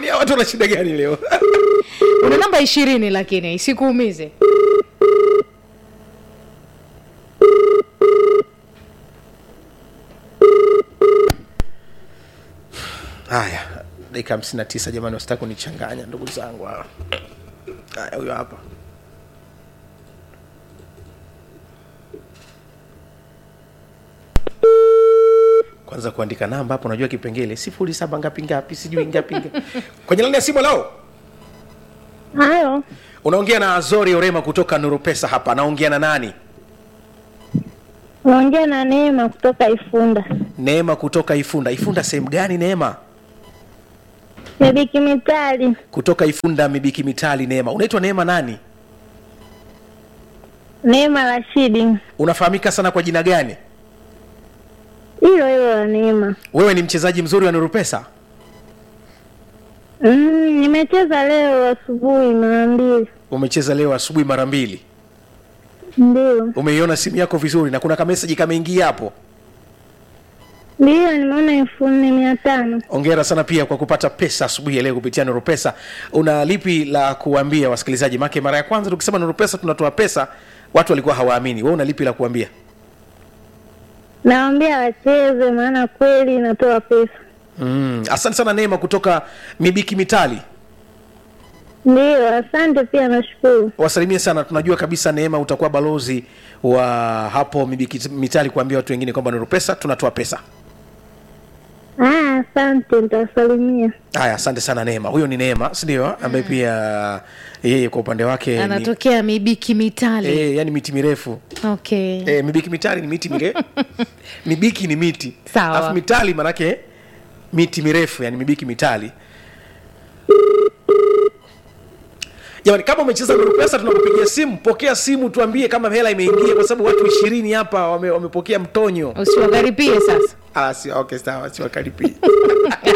kwani hawa watu wana shida gani leo una namba ishirini lakini isikuumize haya dakika hamsini na tisa jamani wasitaki kunichanganya ndugu zangu hawa haya huyo hapa kwanza kuandika namba hapo unajua kipengele sifuri saba ngapi ngapi sijui ngapi ngapi kwenye lani ya simu lao Hayo, unaongea na azori orema kutoka nuru pesa hapa naongea na nani naongea na Neema kutoka Ifunda. neema kutoka ifunda ifunda sehemu gani neema Mebiki Mitali, kutoka ifunda mibiki mitali neema unaitwa neema nani Neema Rashidi, unafahamika sana kwa jina gani hilo hilo la Neema. wewe ni mchezaji mzuri wa nuru pesa Mm, nimecheza leo asubuhi mara mbili, umecheza leo asubuhi mara mbili ndio umeiona simu yako vizuri na kuna kameseji kameingia hapo ndio, nimeona elfu nne mia tano. ongera sana pia kwa kupata pesa asubuhi ya leo kupitia nuru pesa una lipi la kuambia wasikilizaji make mara ya kwanza tukisema nuru pesa tunatoa pesa watu walikuwa hawaamini wewe una lipi la kuambia Nawaambia wacheze, maana kweli inatoa pesa. mm. asante sana neema kutoka mibiki mitali Ndio, asante pia, nashukuru. wasalimie sana tunajua kabisa neema utakuwa balozi wa hapo mibiki mitali kuambia watu wengine kwamba nuru pesa tunatoa pesa Ah, asante, nitawasalimia. haya asante sana neema huyo ni neema sindio ambaye pia yeye kwa upande wake ni, anatokea mibiki mitali e, yani miti mirefu okay e, mibiki mitali ni miti mire mibiki ni miti Sawa. alafu mitali manake miti mirefu yani mibiki mitali jamani kama umecheza nuru pesa tunakupigia simu pokea simu tuambie kama hela imeingia kwa sababu watu ishirini hapa wame, wamepokea mtonyo usiwakaripie sasa ah, si, okay sawa siwakaripii